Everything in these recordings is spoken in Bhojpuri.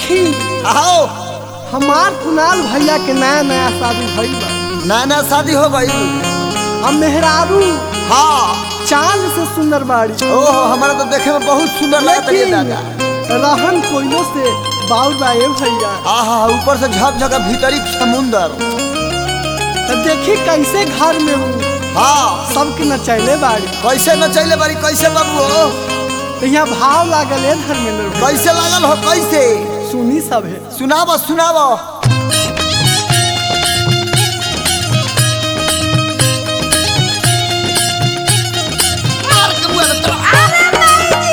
देखी आओ हमार कुणाल भैया के नया नया शादी भइल बा नया नया शादी हो गई हम मेहरारू हाँ चांद से सुंदर बाड़ी ओहो हमारा तो देखे में बहुत सुंदर लगता है लेकिन दादा रहन कोइलो से बाउर बा ए भैया आहा ऊपर से झकझक भीतरी समुंदर तो देखी कैसे घर में हूँ हाँ सबके नचैले बाड़ी कैसे न चले बारी कैसे बाबू हो तो यहाँ भाव लागल है धर्मेंद्र भाई कैसे लागल हो कैसे सुनी सब है सुनाबो सुनाबो मार के बुआ दे तोरा।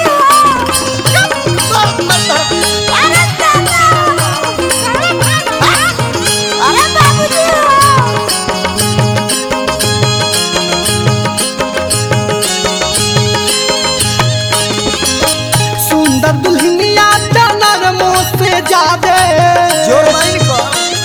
सुंदर दुल्हनिया डनर मुँह से जादे जोर माइन को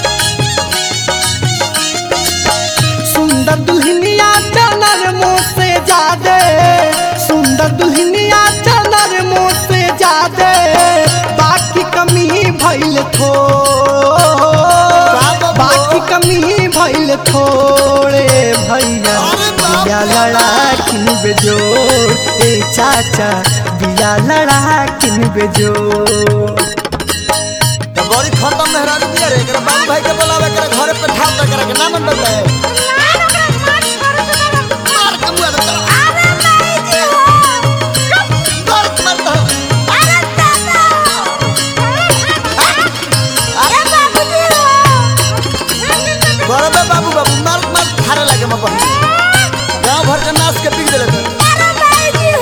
सुंदर दुल्हनिया डनर मुँह से जादे सुंदर दुल्हनिया डनर मुँह से जादे बाकी कमी भइल थो बाबा। बाकी कमी भइल थोड़े भैया अरे बाप बिया लड़ा किन बेजोड़ ए चाचा बिया लड़ा किन बेजोड़ तो बड़ी खत्म मेहरारू दिया रे एकरा बाबू भाई के बोलावे एकरा घरे पे ठाल दे एकरा के ना मन बदले मार के बुआ दे तोरा। मार के मार दे। बड़े बाबू बाबू मार मार थारे लगे मैं बहन गांव भर के नाच के पीक देले थे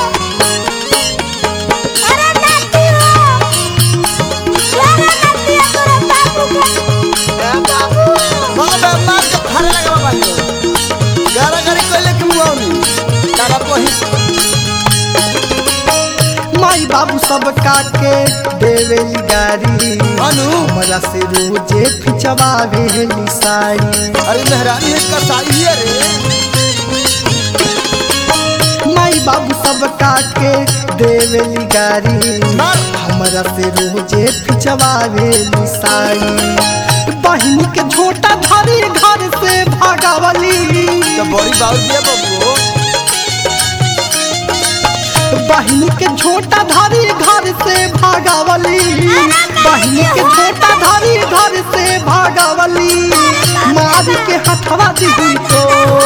बाबे मार के थारे लगे मैं बहन गारा गारी कोइले के मुआवनी तारा पही माई बाबू सब काके देवेली गारी अनु हमरा से रोजे खिंचवावेली साड़ी अरे मेहरानी है कसाई है रे माई बाबू सब काके देवेली गारी मार हमरा से रोजे खिंचवावेली साड़ी बहिनी के झोटा धरी घर से भागावली तो बड़ी बाबू दिया बाबू बहिनी के झोटा धरी घर से भागावली बहिनी के झोटा धरी घर से भागावली मार के हथवा दिली तो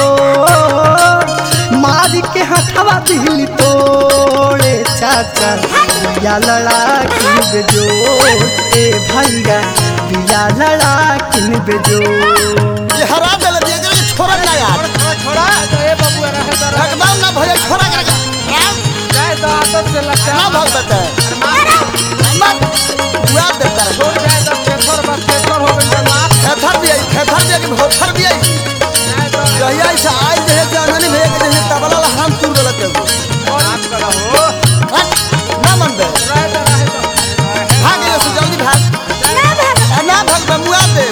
मार के हथवा दिली तोड़े चाचा बिया लड़ा किन बेजो ए भैया बिया लड़ा किन बेजो ये हरा देले दिया करे छोरा ना यार छोड़ा ए बबुआ रहे तो रहे एकदम ना भैया छोरा कर जाए तो आदत से लगता ना है भाग देता है मत बुआ देता है छोड़ जाए तो पेपर बस पेपर हो गई माफ खेथर भी आई खेथर भी आई भोथर भी आई जाए तो जहिया ऐसा आज देहे जाननी भैया के देहे तबला ला हम तुर देलक के माफ करा हो हट, ना मन दे रहे तो रहे तो भाग ये से जल्दी भाग ए, ना भाग बे मुआ दे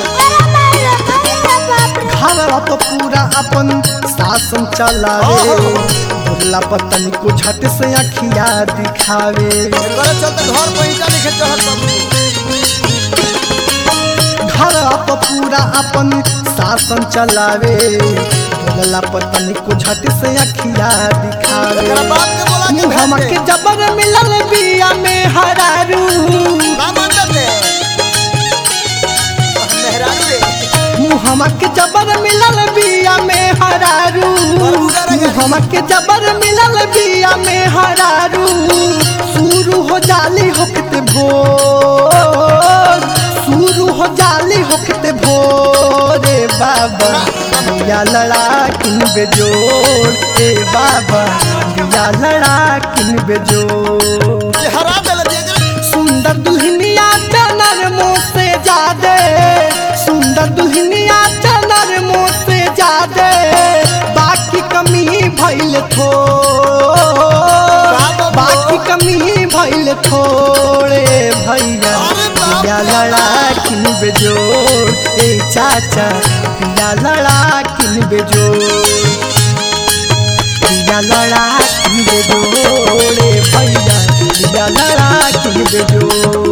घरवा तो पूरा अपन शासन चलावे ओहो। भोला पतन को झट से अखिया दिखावे करे चलते घर पे ईटा लिखे चढ़त बाबू घरवा तो पूरा अपन शासन चलावे भोला पतन को झट से अखिया दिखावे एकरा बाप के बोला के मुहम्मा भेज के दे जबर मिलल बिया में हरारू ना मन दे मेहरारू रे मुहम्मा के जबर मिलल बिया में हरारू मुहम्मा के जबर मिलल बिया में हरारू शुरू हो जाली होकते भोर शुरू हो जाली होकते भोरे बाबा बिया लड़ा किन बेजोड़ ए बाबा बिया लड़ा किन बेजोड़ ये हरा देले दिया करे सुंदर दुल्हनिया चनर मुँह से जादे सुंदर दुल्हनिया चनर मुँह से जादे बाकी कमी भइल थो बाकी कमी भइल थोड़े भैया अरे बाप बिया लड़ा किन बेजोड़ ए चाचा बिया लड़ा किन बेजोड़ बिया लड़ा किन बेजोड़े भैया बिया लड़ा किन बेजोड़